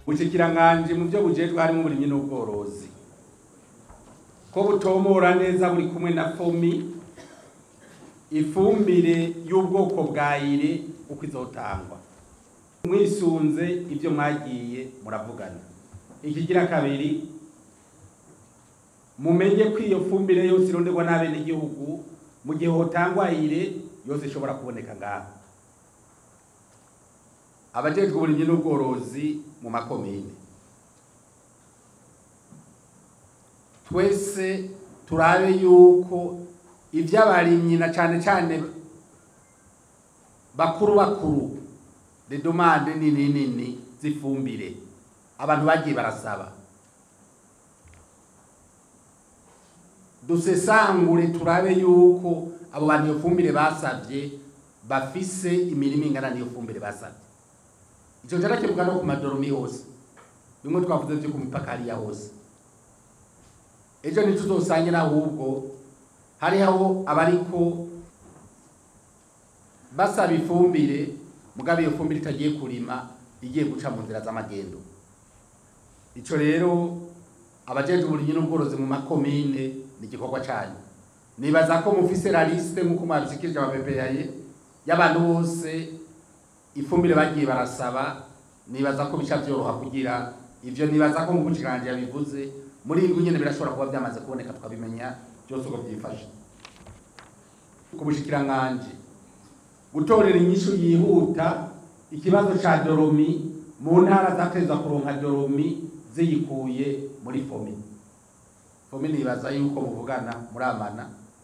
ubushikiranganje mu byo bujejwe harimo uburimyi n'ubworozi ko butomora neza buri kumwe na fomi ifumbire y'ubwoko bwa ire uko izotangwa mwisunze ibyo mwagiye muravugana ikigira kabiri mumenye ko iyo fumbire yose ironderwa n'abenegihugu mu gihe hotangwa ire yose ishobora kuboneka ngaho abajejwe uburimyi n'ubworozi mu makomine twese turabe yuko ivy'abarimyi na cane cane bakuru bakuru de demande nini nini zifumbire abantu bagiye barasaba dusesangure turabe yuko abo bantu iyo fumbire basavye bafise imirimo ingana n'iyo fumbire basavye ico carakemuka no ku madoromi hose bimwe twavuze vyo ku mipaka hariya hose ejo ntituzosangira ahubwo hariho abariko basaba ifumbire mugabo iyo fumbire itagiye kurima igiye guca mu nzira z'amagendo ico rero abajejwe uburimyi n'ubworozi mu makomine ni igikorwa canyu nibaza ko mufise la liste nk'uko mwabishikirije abapepeyaye y'abantu bose ifumbire bagiye barasaba nibaza ko bica vyoroha kugira ivyo nibaza ko nk'uko umushikiranganji yabivuze muri indwi nyene birashobora kuba vyamaze kuboneka tukabimenya byose uko vyifashe ku bushikiranganji gutorera inyishu yihuta ikibazo ca doromi mu ntara zateza kuronka doromi ziyikuye muri fomi fomi nibaza yuko muvugana muramana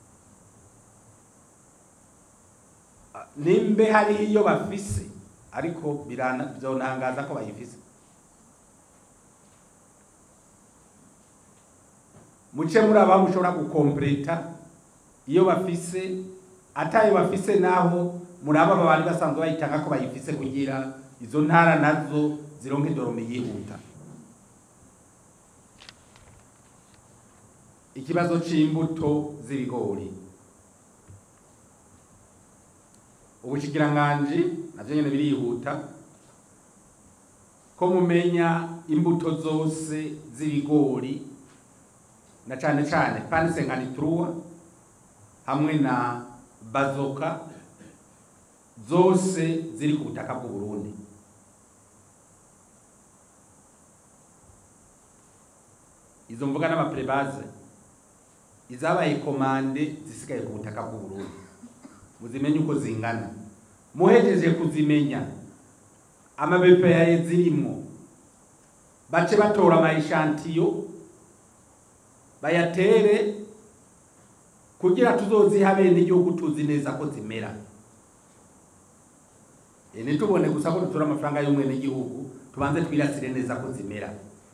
nimbe hariho iyo bafise ariko vyonangaza ko bayifise muce muri aba mushobora gukompleta iyo bafise atayo bafise naho muri aba bari basanzwe bayitanga ko bayifise kugira izo ntara nazo zironke doromi yihuta ikibazo c'imbuto z'ibigori ubushikiranganji navyo nyene birihuta ko mumenya imbuto zose z'ibigori na cane cane pani senganitruwa hamwe na bazoka zose ziri ku butaka bw'u Burundi izo mvuga n'amaprebaze izabaye komande zisigaye ku butaka bw'u Burundi muzimenye uko zingana muhejeje kuzimenya amabepeyaye zirimwo bace batora amayishantiyo bayatere kugira tuzoziha bene igihugu tuzi neza ko zimera ntitubone gusa ko dutora amafaranga y'umwene igihugu tubanze twirasire neza ko zimera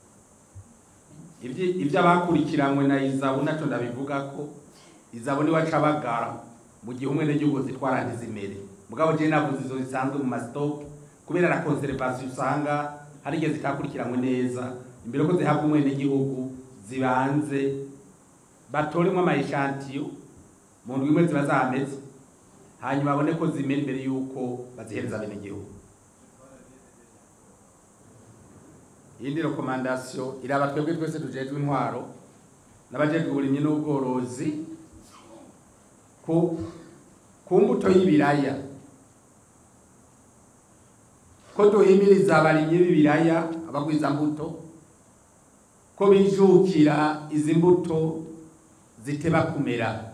ibyo abakurikiranywe na izabu nacyo ndabivuga ko izabu niwe aca bagara mu gihe umwene igihugu zitwara ntizimere mugabo je navuze izo zisanzwe mu masitoke kubera la conservation usanga hari igihe zitakurikiranywe neza imbere ko zihabwa umwene igihugu zibanze batoremwo amayishantiyo mu ndwi imwe ziba zameze hanyuma babone ko zimera imbere y'uko bazihereza bene igihugu iyindi rekomandasiyo iraba twebwe twese tujejwe intwaro n'abajejwe uburimyi n'ubworozi ku ku mbuto y'ibiraya ko duhimiriza abarimyi b'ibiraya abagwiza mbuto ko bijukira izi mbuto ziteba kumera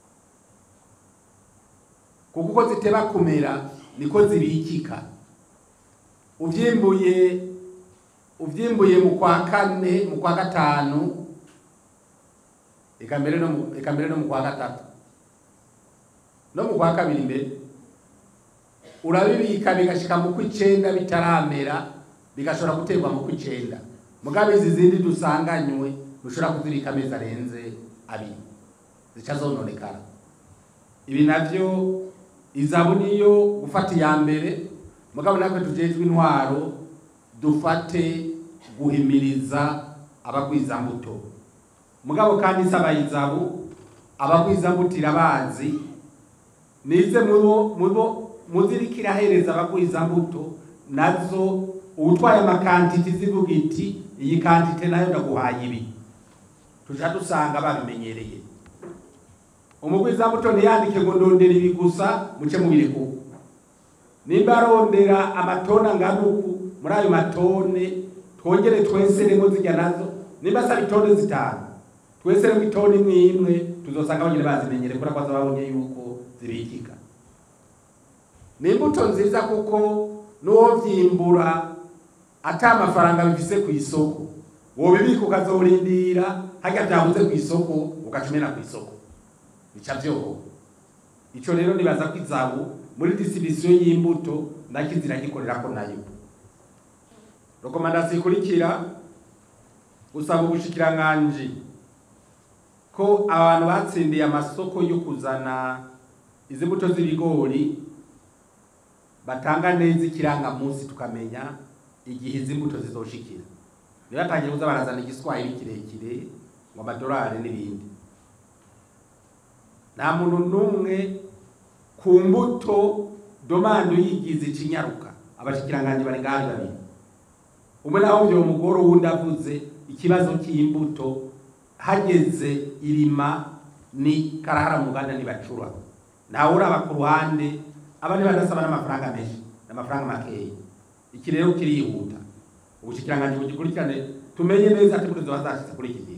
kuko uko ziteba kumera niko zibikika uvyimbuye uvyimbuye mu kwa kane mu kwa gatanu eka mbere no mu eka mbere no mu kwa gatatu no mu kwa kabiri mbere urabibika bigashika mu kw'icenda bitaramera bigashobora guterwa mu kw'icenda mugabe izi zindi dusanganywe dushobora kuzibika amezi arenze abiri zica zononekara ibi navyo izabu niyo gufata iya mbere mugabo natwe tujejwe intwaro dufate guhimiriza abagwizambuto mugabo kandi isaba izabu abagwizambuto irabazi nize mubo mubo muziriko irahereza abagwizambuto nazo uwutwaye amakantite zivuga iti iyi kantite nayo ndaguhaye ibi tuja dusanga babimenyereye umugwizamuto ntiyandike ngo ndondera ibi gusa muce mubirekuko nimba arondera amatone angana uku muri ayo matone twongere tweseremo zijya nazo nimba asaba itone zitanu tweseremo itone imwe imwe tuzosanga abanyene bazimenyere kubera ko baza babonye yuko zibikika ni imbuto nziza kuko n'uwo vyimbura ata amafaranga bifise ku isoko wobibika ukazorindira harya vyabuze ku isoko ugacumena ku isoko bica vyoroha ico rero nibaza ko izabu muri distribution y'imbuto nakizira gikorerako nayo rekomandasiyo ikurikira gusaba ubushikiranganji ko abantu batsindiye amasoko yo kuzana izi mbuto z'ibigori batanga neza ikirangamunsi tukamenya igihe izi mbuto zizoshikira ntibatangiye kuza barazana igiswahili kirekire ngo amadolari n'ibindi nta muntu n'umwe ku mbuto domando yigize icinyaruka abashikiranganji bari ngaho babiri umwe naho vyo mugoro wundi avuze ikibazo cy'imbuto hageze irima ni karahara mu Uganda ntibacura ntawe uraba ku ruhande abandi badasaba n'amafaranga menshi n'amafaranga makeya iki rero kirihuta ubushikiranganji bugikurikirane tumenye neza ati imbuto ziba zashitse kuri iki gihe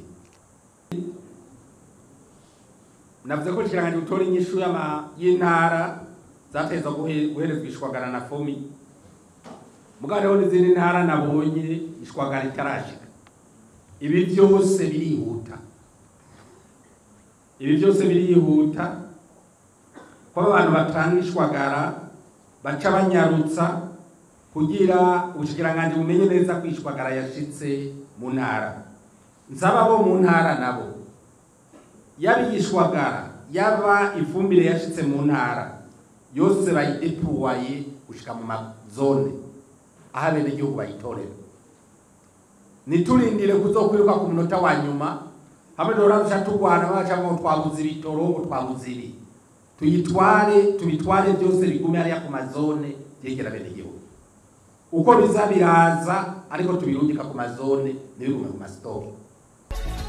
navuze ko ubushikiranganji butora inyishu y'intara zateza guherezwa ishwagara na fomi mugabo rero n'izindi ntara nabonye ishwagara itarashika ibi byose birihuta ibi byose birihuta ko abantu batanga ishwagara baca banyarutsa kugira ubushikiranganji bumenye neza ko ishwagara yashitse mu ntara nsaba bo mu ntara nabo yaba ishwagara yaba ifumbire yashitse mu ntara yose bayidepuwaye gushika mu mazone aho abenegihugu bayitorera niturindire kuzokwiruka ku munota wa nyuma hamwe duhora duca turwana baca ngo twabuze ibitoro ngo twabuze ibi tuyitware tubitware byose bigume hariya ku mazone byegera abenegihugu uko biza biraza ariko tubirungika ku mazone ntibigume ku masitoke